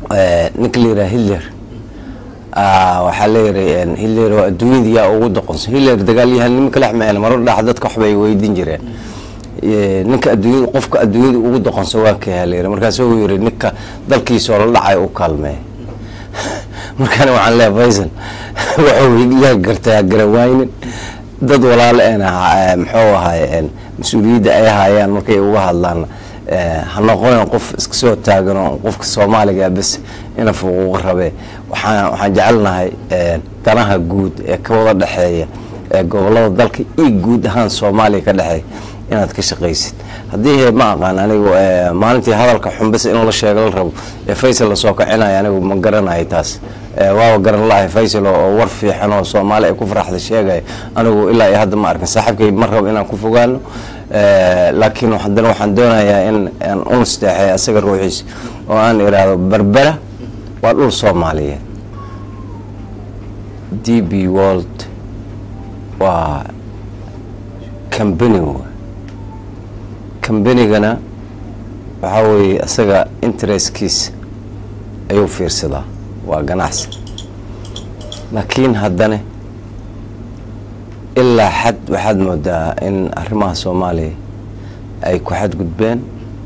ninka la yidhaha hitler waxaa leeyihi hitler oo adduunyada yaa ugu doqonsan hitler dagaalyahanimo kalex meen marar dhax dadka waxbay weydiin jireen ninka adduunyada qofka adduunyada ugu doqonsan waa kayaa layiri markaas uu yiri ninka dalkiisoo la dhacay u kaalmeey markaana waxaan leeya faysal wuxuu yaa gartaa garawaynin dad walaalo eena muxuu ahay mas-uuliyadda ay haayaan markay uga hadlaan ha noqonan qof iska soo taagano qofka soomaaliga bes ina fuquuqa rabee waxaan waxaan jecelnahay danaha guud ee ka wada dhexeeya ee gobolada dalka iyo guud ahaan soomaaliya ka dhexeeya inaad ka shaqaysid haddii ma aqaan anigu maalintii hadalka xunbis in la sheego la rabo ee faysal lasoo kacinayo anigu ma garanayo taas waaba garan lahay faysal oo war fiixan oo soomaali ay ku faraxda sheegaya anigu ilaa iyo hadda ma arkin saaxiibkay ma rabo inaan ku fogaano laakiin haddana waxaan doonayaa in aan u nasteexay asaga ruuxiisa oo aan iraahdo berbera waa dhul soomaaliyeed d b world waa cambany cambanigana waxaa weeye isaga interestkiisa ayuu fiirsadaa waa ganacsi laakiin haddana ilaa xad waxaad moodaa in arrimaha soomaaliya ay ku xadgudbeen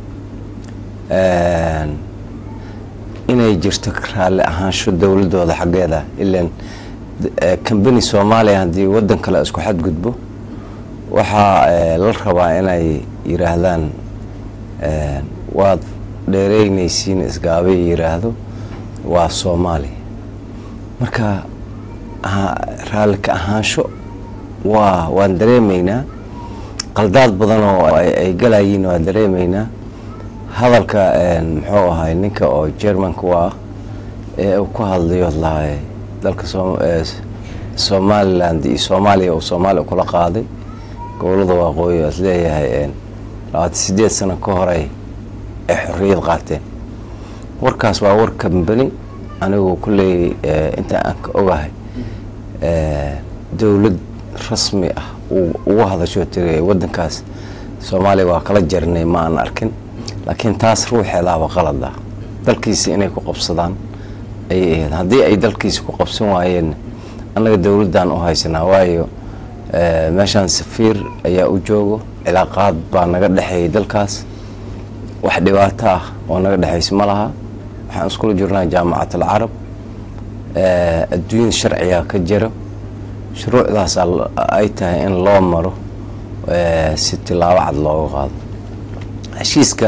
inay jirto raalli ahaansho dowladooda xaggeeda ilan cambani soomaaliya haddii waddan kale isku xadgudbo waxaa la rabaa inay yiraahdaan waad dheereynaysiin isgaabay yiraahdo waa soomaaliya marka raallika ahaansho waa waan dareemaynaa qaldaad badan oo ay galayiin waan dareemaynaa hadalka muxuu ahay ninka oo germanka u ah ee uu ku hadlayo lahay dalka somaliland iyo soomaaliya uu soomaaliya kula qaaday gobolada waqooyi is leeyahay labaatan sideed sano ka horey ay xorriyad qaateen warkaas waa war kambani anigu kulley inta aan ka ogahay dowlad rasmi ah ugu hadasho tiri waddankaas soomaaliya waa kala jarnay ma aan arkin laakiin taas ruuxeedaaba qalad ah dalkiisa inay ku qabsadaan ayay ahayd haddii ay dalkiisa ku qabsan waayeen annaga dowladdan u haysanaa waayo meeshaan safiir ayaa u joogo cilaaqaad baa naga dhexeeyay dalkaas wax dhibaato ah oo naga dhexaysa ma laha waxaan iskula jirnaa jaamacat alcarab adduunyada sharciga ka jiro shuruucdaas ay tahay in loo maro si tilaabo cad looga qaado heshiiska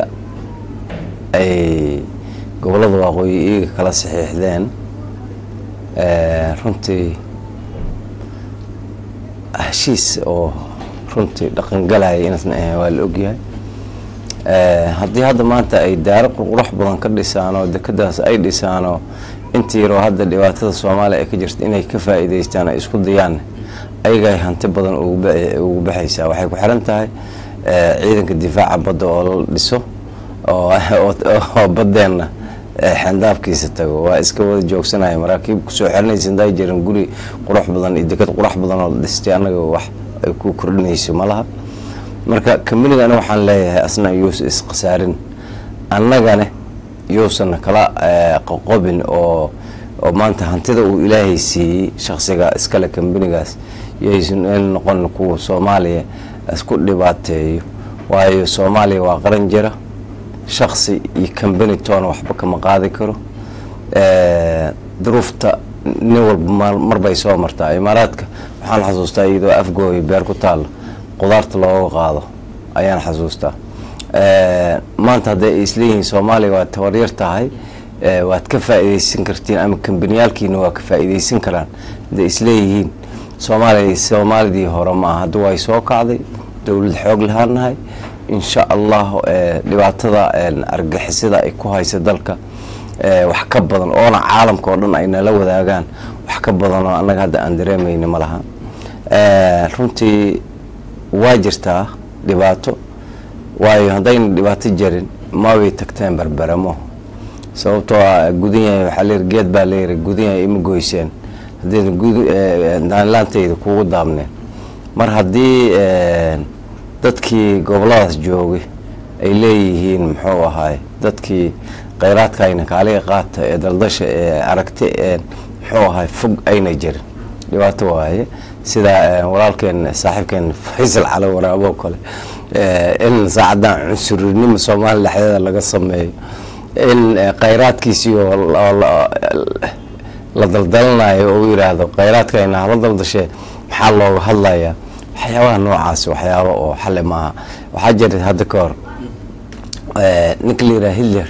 ay gobolada waqooyi iyaga kala saxiixdeen runtii heshiis oo runtii dhaqangalaya inaasna ahayn waa la ogyahay haddii hadda maanta ay daaro qurqurax badan ka dhisaan oo dekadaas ay dhisaan oo intii yaroo hadda dhibaatada soomaaliya ay ka jirta inay ka faa'iidaystaan ay isku dayaan ayagay hanti badan ugu baxaysaa waxay ku xiran tahay ciidanka difaaca badda oo la dhiso oo baddeenna xendaafkiisa tago waa iska wada joogsanaya maraakiib kusoo xiranaysa inday jiran guri qurux badan iyo dekad qurux badan oo la dhistay annaga wax ay ku kordhinayso ma laha marka kambanigana waxaan leeyahay asna yuusa iskhasaarin annagane yuusan kala qoqobin oo oo maanta hantida uu ilaahay siiyey shaksiga iskale kambanigaas yaysan in noqon kuwa soomaaliya isku dhibaateeyo waayo soomaaliya waa qaran jira shaksi iyo kambani toona waxba kama qaadi karo duruufta nin walba marbay soo martaa imaaraadka waxaan xasuustaa iyadoo afgooy beer ku taalla qudaarta looga qaado ayaan xasuustaa maanta hadday ay isleeyihiin soomaaliya waa tabaryar tahay waad ka faa'iidaysan kartiin ama kambaniyaalkiina waa ka faa'iidaysan karaan hadday isleeyihiin soomaaliya soomaalidii hore ma aha hadda way soo kacday dowlad xoog lahaanahay insha allah dhibaatada argixisada ay ku haysa dalka wax ka badan oona caalamka oo dhan ay nala wadaagaan wax ka badan oo annaga hadda aan dareemayna ma laha runtii waa jirtaa dhibaato waayo haddayna dhibaato jarin mabay tagteen berberamo sababtoo ah gudanyahay waxaa layiri geed baa layiri gudanyahay ima goyseen haddayna daanlaantayda kugu daabneen mar haddii dadkii goboladaas joogay ay leeyihiin muxuu ahaay dadkii kheyraadkayna kaaliga qaata ee daldasha ee aragti ee muxuu ahay fog ayna jirin dhibaato waaye sida walaalkeen saaxiibkeen faysal cali waraabo kale in saacadan cunsurinimo soomaaliya dhexdeeda laga sameeyo in kheyraadkiisii la daldalanayo oo yiraahdo kheyraadkayna hala daldashee maxaa looga hadlayaa waxyaabaha noocaasi waxyaaba oo xale maaha waxaa jira hadda ka hor ninka la yiraha hitler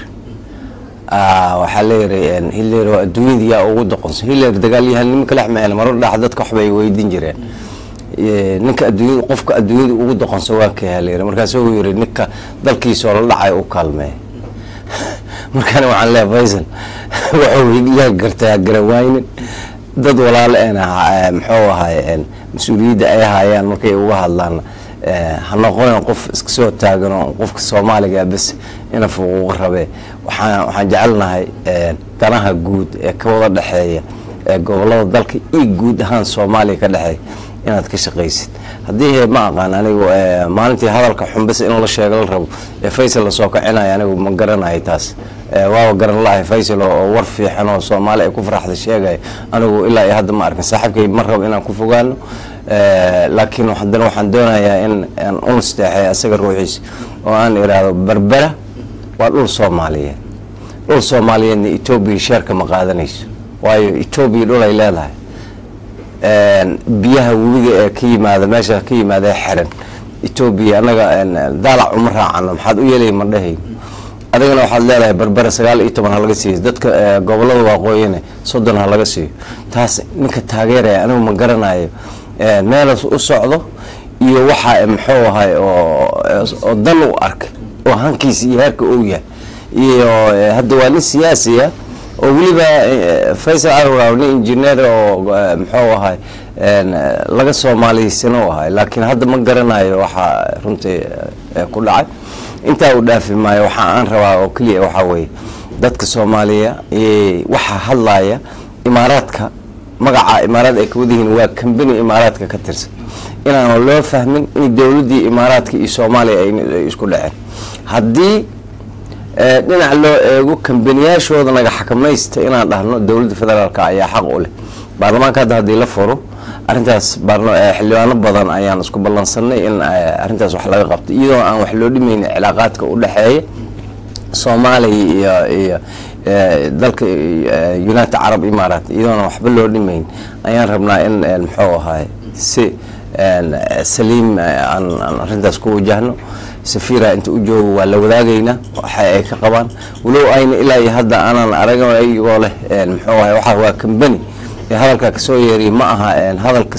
waxaa leeyihi hitler waa adduunyada yaa ugu doqonsan hitler dagaalyahanimo kalex meen marar dhax dadka waxbay weydiin jireen ninka adduunyada qofka adduunyada ugu doqonsan waa ka halayiri markaasu uu yiri ninka dalkiisoo la dhacay u kaalmeey markaana waxaan leeya faysal wuxuu yaa gartaa garawaynin dad walaalo eena muxuu ahay mas-uuliyadda ay hayaan markay uga hadlaan ha noqonin qof iska soo taagano qofka soomaaliga bes ina fuquuq rabee waxaan waxaan jecelnahay danaha guud ee ka wada dhexeeya ee gobolada dalka iyo guud ahaan soomaaliya ka dhexeeya inaad ka shaqaysid haddii ma aqaan anigu maalintii hadalka xunbis in la sheego la rabo ee faysal lasoo kacinayo anigu ma garanayo taas waaba garan lahay faysal oo war fiixan oo soomaali ay ku faraxda sheegayo anigu ilaa iyo hadda ma arkin saaxiibkay ma rabo inaan ku fogaano laakiin haddana waxaan doonayaa in aan unisteexay asaga ruuxiisa oo aan iraahdo berbera waa dhul soomaaliyeed dhul soomaaliyeedna etoobiya sheerka ma qaadanayso waayo etoobiya dhul ay leedahay biyaha webiga ee ka yimaada meesha ka yimaada ee xiran etoobiya anaga daalac uma raacano maxaad u yeelay ma dhahayn adigana waxaad leedahay berbera sagaal iyo toban ha laga siiyo dadka gobolada waaqooyine soddon ha laga siiyo taas ninka taageeraya anigu ma garanayo meelas u socdo iyo waxa muxuu ahay oo dan u arkay oo hankiisa iyo heerka ou yahay iyo hadda waa nin siyaasiya oo weliba faysal alwaraw nin injineer oo muxuu ahay laga soomaaliysano u ahay laakiin hadda ma garanayo waxaa runtii ku dhacay intaa uu dhaafi maayo waxa aan rabaa oo keliya waxaa weeye dadka soomaaliya waxaa hadlaya imaaraadka magaca imaaraad ay kawada yihiin waa kambani imaaraadka ka tirsan inaanu loo fahmin in dowladdii imaaraadka iyo soomaaliya ay isku dhaceen haddii dhinac loo eego kambaniyaashooda naga xakamaysta inaan dhahno dowladda federaalk ayaa xaq u leh baarlamaanka hadda haddii la furo arintaas xildhibaano badan ayaan isku ballansanay in arintaas wax laga qabto iyadoo aan wax loo dhimaynin cilaaqaadka u dhexeeya soomaaliya iyo iyo dalka united carab imaaraat iyadoona waxba loo dhimayn ayaan rabnaa in muxuu ahay si saliim aan arintaas ku wajahno safira inta u joogo waa la wadaagaynaa waxa ay ka qabaan walow ayna ilaa iyo hadda aanan araga ayagoo leh muxuu ahay waxa waa kambani hadalka kasoo yeeriy ma aha hadalka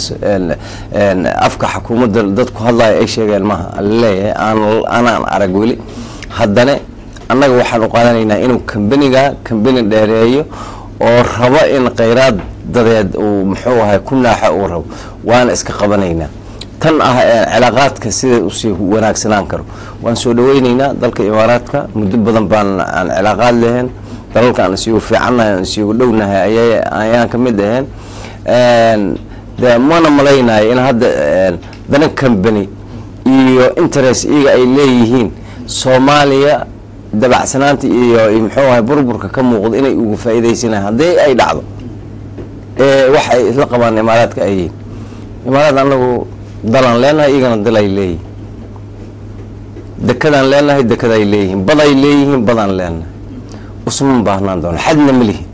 afka xukuumadda dadku hadlaya ay sheegeen maaha alaleeyahay aanaan arag weli haddana annaga waxaan u qaadanaynaa inuu kambaniga kambani dheereeyo oo rabo in kheyraad dadeed uu muxuu ahay ku naaxa uu rabo waana iska qabanaynaa tan ah cilaaqaadka sida usii wanaagsanaan karo waan soo dhaweyneynaa dalka imaaraadka muddo badan baan aan cilaaqaad lahayn dalalka aan isigu fiicannahay aan isigu dhownahay ayaan ka mid ahayn de mana malaynayo in hadda dana kambani iyo interest iyaga ay leeyihiin soomaaliya dabacsanaanta iyo muxuu ahay burburka ka muuqdo inay ugu faa'iidaysanayan haddii ay dhacdo wax ay isla qabaan imaaraadka ay yihiin imaaraad anagu dalaan leenahay iyagana dal ay leeyihin dekadaan leenahay dekaday leeyihiin baday leeyihiin badaan leenahay usman baahnaan doona xadna ma lihin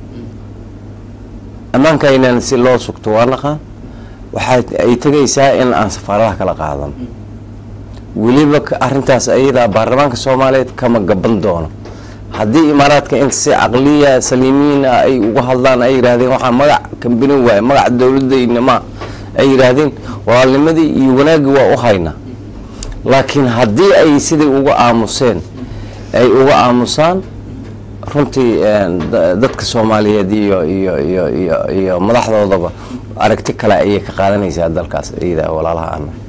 ammaankaynan si loo sugto waa naqaan waxaa ay tegaysaa in aan safaaradaha kala qaadano weliba arintaas ayadaa baarlamaanka soomaaliyeed kama gaban doono haddii imaaraadka in si caqliya saliimiin ah ay uga hadlaan ay yidhahdeen waxaa magac kambani waaye magaca dowladayna ma ay yidhaahdeen walaalnimadii iyo wanaaggii waa u haynaa laakiin haddii ay sidai uga aamuseen ay uga aamusaan runtii dadka soomaaliyeed iyo iyo iyo iyo iyo madaxdoodaba aragti kale ayay ka qaadanaysaa dalkaas iyada walaalaha ana